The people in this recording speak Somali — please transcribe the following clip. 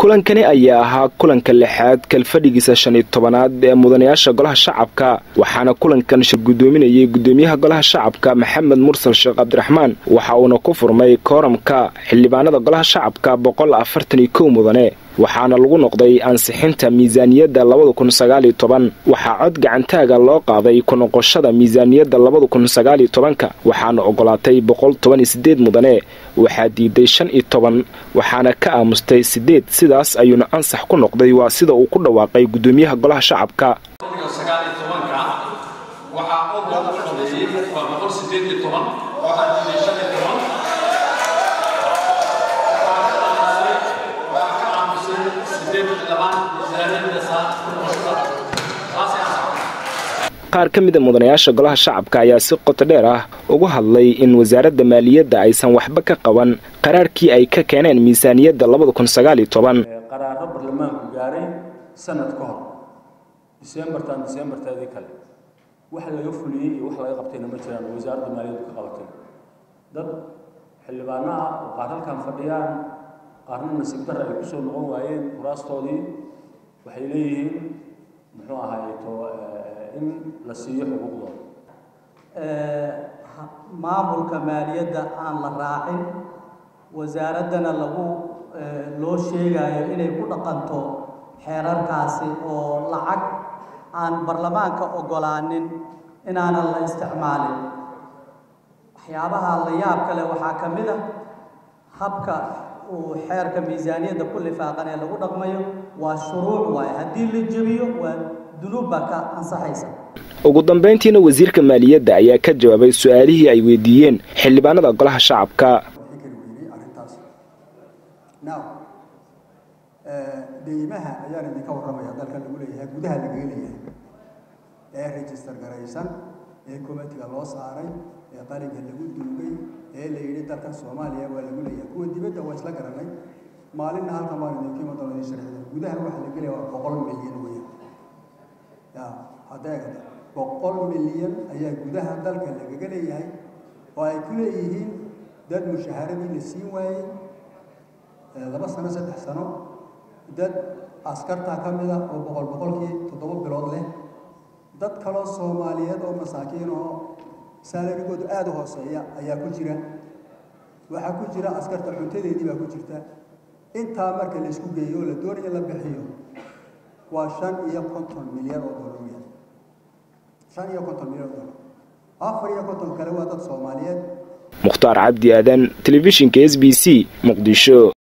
kulankani ayaa ahaa kulanka lixaad kalfadhigiisa shan iyo tobanaad ee mudanayaasha golaha shacabka waxaana kulankan shir guddoominayay guddoomiyaha golaha shacabka maxamed mursal sheekh cabdiraxmaan waxa uuna ku furmay kooramka xildhibaanada golaha shacabka boqol afartan iyo kow mudane waxaana lagu noqday ansixinta miisaaniyadda labada kun sagaaliyo toban waxaa cod gacantaaga loo qaaday ku noqoshada miisaaniyadda labada kun sagaaliyo tobanka waxaana ogolaatay boqol toban iyo sideed mudane waxaa diiday shan iyo toban waxaana ka aamustay sideed sidaas ayuuna ansax ku noqday waa sida uu ku dhawaaqay guddoomiyaha golaha shacabka qaar ka mida mudanayaasha golaha shacabka ayaa si qoto dheer ah ugu hadlay in wasaaradda maaliyadda aysan waxba ka qaban qaraarkii ay ka keeneen miisaaniyadda labada kun sagaaliyo toban qaraaro baarlamaanku gaaray sanad ka hor disembartan disembarteedii kale wax laga fuliyey iyo wax laga qabtayna ma jiraan wasaaradda maaliyaddu ka qabatay dad xildhibaano ah oo qaar halkan fadhiyaan qaarna nasiib darra ay kusoo noqon waayeen kuraastoodii waxay leeyihiin muxuu ahaayeto in la siiyo xuquuqdooda maamulka maaliyadda aan la raacin wasaaraddana lagu loo sheegayo inay ku dhaqanto xeerarkaasi oo lacag aan baarlamaanka oggolaanin inaanan la isticmaalin waxyaabaha la yaab kale waxaa ka mid ah habka uu xeerka miisaaniyadda ku lifaaqan ee lagu dhaqmayo waa shuruuc waaye haddii la jebiyo waa dunuub baa ka ansaxaysa ugu dambayntiina wasiirka maaliyadda ayaa ka jawaabay su-aalihii ay weydiiyeen xildhibaanada golaha shacabka deymaha ayaan idinka warramaya dalka lagu leeyahay gudaha lagaga leeyahay ee register garaysan ee comitiga loo saaray ee qalinka lagu duugay ee la yidhi dalkan soomaaliya waa lagu leeyahay kuwa dibadda waa isla garanay maalinna halkan baan idinka iman doona idin sharxida gudaha waxa la gelaya waa boqol milyan weeyaan ya hadeegada boqol milyan ayaa gudaha dalka lagaga leeyahay oo ay ku leeyihiin dad mushahaaradii la siin waayey laba sano saddex sano dad askartaa ka mid ah oo boqol boqolkii toddoba bilood leh dad kaloo soomaaliyeed oo masaakiin oo saalarigoodu aada u hooseeya ayaa ku jira waxaa ku jira askarta cuntadeedii baa ku jirta intaa marka la isku geeyo oo la doonayo la bixiyo waa shan iyo konton milyan oo dollar weeyaan shan iyo konton milyan oo dollar afar iyo konton kale waa dad soomaaliyeed mukhtaar cabdi aadan telefishinka s b c muqdisho